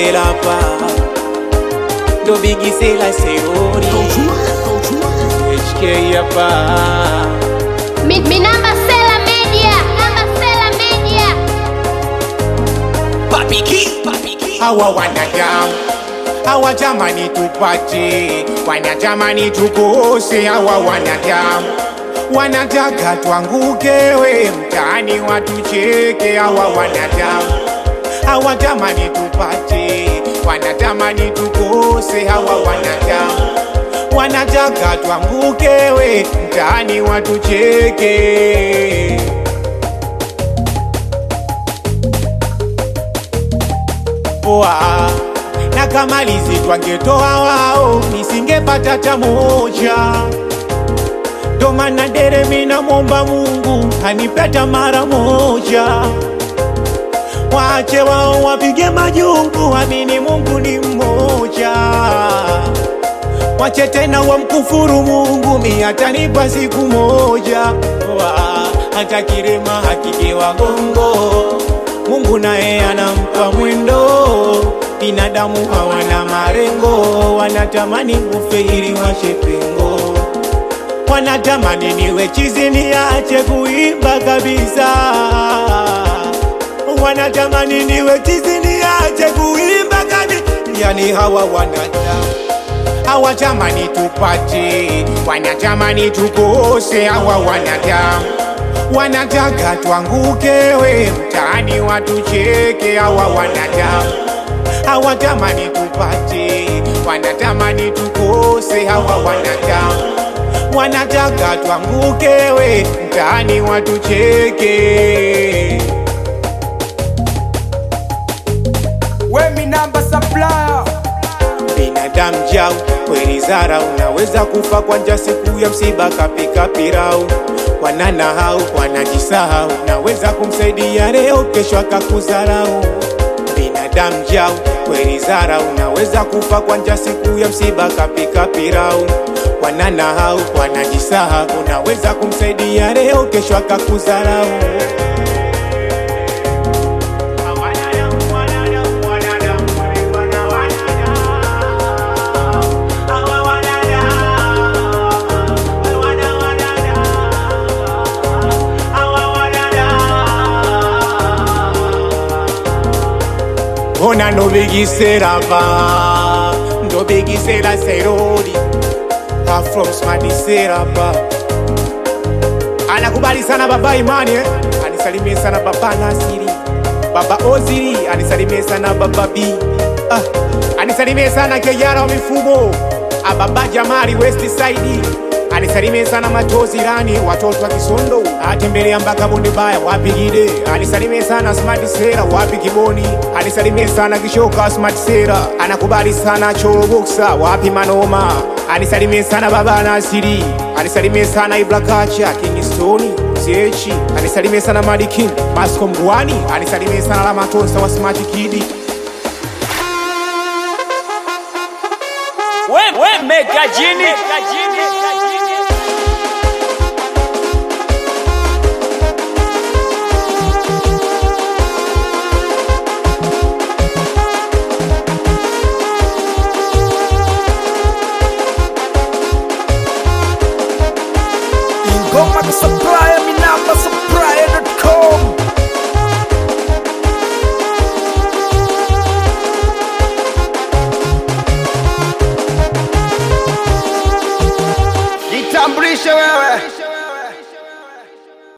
Sela pa ndo Bigi Sela Seori HK hapa Mi, mi namba Sela Media, namba Sela Media. hawa wanadamu hawatamani tupate, wanatamani tukose. Hawa wanadamu wanataka twangukewe mtaani watucheke. Hawa wanadamu hawatamani tupate, wanatamani tukose. Hawa wanadamu wanataka twangukewe mtaani watucheke. poa na kama lizi twangetoa wao nisingepata hata moja. Ndo maana dere mina mwomba Mungu anipeta mara moja. Waache wao wapige majungu, amini Mungu ni mmoja. Wache tena wamkufuru Mungu, mi atanipa siku moja. Wa, hata kirema hakigewa gongo, Mungu naye anampa mwendo. Binadamu hawana marengo, wanatamani kufe ili washe pengo, wanatamani niwe chizi niache kuimba kabisa, wanatamani niwe chizi niache kuimba kabisa. Yani hawa wanadamu hawatamani tupate, wanatamani tukose. Hawa wanadamu wanataka twangukewe mtaani watucheke. Hawa wanadamu hawatamani tupate, wanatamani tukose. Hawa wanadamu wanataka twangukewe mtaani watucheke. We mi namba supplier binadamu jau kweli zara, unaweza kufa kwa njaa siku ya msiba, kapika pirau wanana hau wanajisahau, naweza kumsaidia leo, kesho akakudharau. Binadamu jau kweli zara, unaweza kufa kwa njaa siku ya msiba, kapika pirau wanana hau wanajisahau, unaweza kumsaidia leo, kesho akakudharau. Ona ndobigisera ba ndobigisera serori Ha from smadisera ba anakubali sana baba Imani eh? anisalimie sana baba Nasiri baba Oziri anisalimie sana baba B ah, anisalimie sana Kejara wa mifumo ah, baba Jamali West Side anisalimie sana Matozi Rani watoto wa Kisondo atembelea mpaka Bonde Baya wapi Gide anisalimie sana Smart Sera wapi Kiboni anisalimie sana Kishoka Smart Sera anakubali sana Choro Boxer wapi Manoma anisalimie sana baba Nasiri anisalimie sana Ibra Kacha King Stone Zechi anisalimie sana Madi King Masco Mgwani anisalimie sana Lamatonsa wa Smart Kid We, we mega jini, mega jini, mega jini. Ingoma ka supplier mi namba supplier.com Jitambulishe wewe